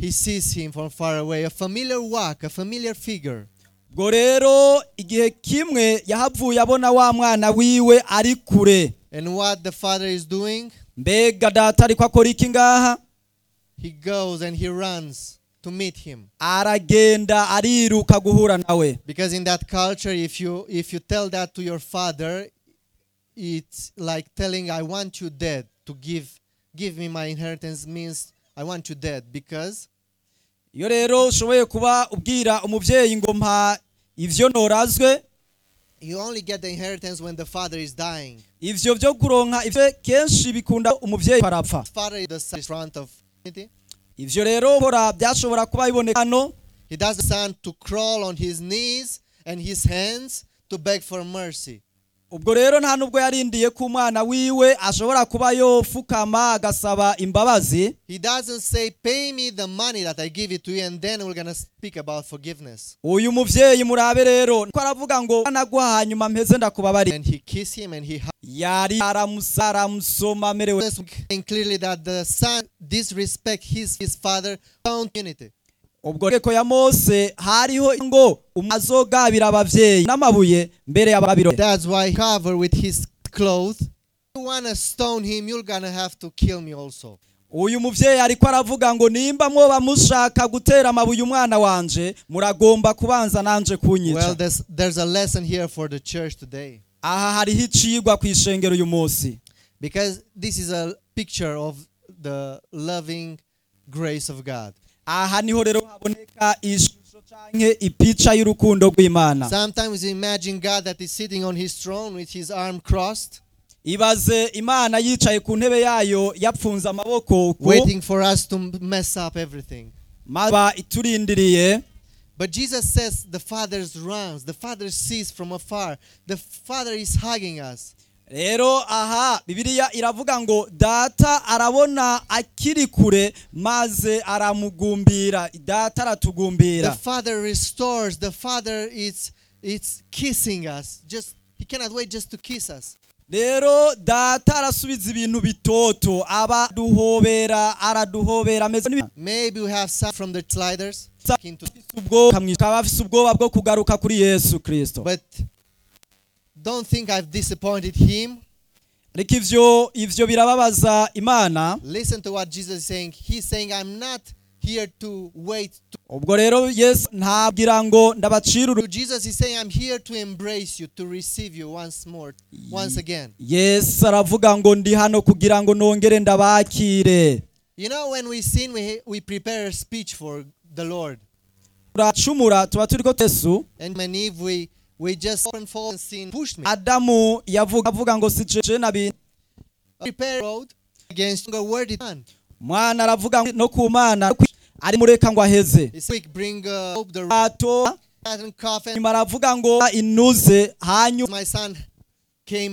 he sees him from far away, a familiar walk, a familiar figure. ubwo rero igihe kimwe yahavuye abona wa mwana wiwe ari kure And what the father is doing, mbega data ariko akora iki ngaha he goes and he runs to meet him. aragenda ariruka guhura nawe Because in that culture, if you if you tell that to your father, it's like telling, "I want you dead to give give me my inheritance." Means I want you dead because iyo rero ushoboye kuba ubwira umubyeyi ngo mpa ivyo norazwe you only get the inheritance when the father is dying. ivyo vyo kuronka ivyo kenshi bikunda umuvyeyi arapfa Father is the son in front of humanity. ivyo rero hora byashobora kuba biboneka hano He does the son to crawl on his knees and his hands to beg for mercy. ubwo rero nta nubwo yarindiye ko umwana wiwe ashobora kuba yofukama agasaba imbabazi He doesn't say, "Pay me the money that I give it to you," and then we're gonna speak about forgiveness. uyu muvyeyi murabe rero ko aravuga ngo naguha hanyuma mpeze ndakubabarira And he kissed him and he hugged. yari aramusa aramusoma amerewe This saying clearly that the son disrespect his his father found unity. ubwo reko ya mose hariho ngo umwe azogabira abavyeyi n'amabuye mbere y'ababiro That's why he covered with his clothes. You wanna stone him, you're gonna have to kill me also. uyu muvyeyi ariko aravuga ngo nimba mwoba mushaka gutera amabuye umwana wanje muragomba kubanza nanje Well, kunyica there's there's a lesson here for the church today. aha hariho icigwa ku ishengero uyu munsi Because this is a picture of the loving grace of God. aha niho rero haboneka ishusho canke ipica y'urukundo rw'imana Sometimes you imagine God that is sitting on his throne with his arm crossed, ibaze imana yicaye ku ntebe yayo yapfunze amaboko uko waiting for us to mess up everything. maba iturindiriye But Jesus says the Father runs, the Father sees from afar, the Father is hugging us. rero aha bibiliya iravuga ngo data arabona akiri kure maze aramugumbira data The aratugumbira Father restores, the Father is it's kissing us. Just he cannot wait just to kiss us. rero data arasubiza ibintu bitoto aba duhobera araduhobera ameze n'ibi- Maybe we have some from the sliders. into- ubwo akaba afise ubwoba bwo kugaruka kuri yesu kirisito But don't think I've disappointed him. ariko ivyo ivyo birababaza imana Listen to what Jesus is saying. He's saying, I'm not here to wait. To ubwo rero yesu ntabwira ngo ndabacira uru Jesus is saying, I'm here to embrace you, to receive you once more, once again. yesu aravuga ngo ndi hano kugira ngo nongere ndabakire You know, when we sin, we, we prepare a speech for the Lord. turacumura tuba turiko yesu And when Eve, we, we just open fall and sin pushed me. adamu yavuga avuga ngo si jeje nabi Prepare road against a word it done. mwana aravuga ngo no ku mana ari mureka ngo aheze It's quick, bring uh, hope the ato rat and coffin. nyuma aravuga ngo inuze hanyuma My son came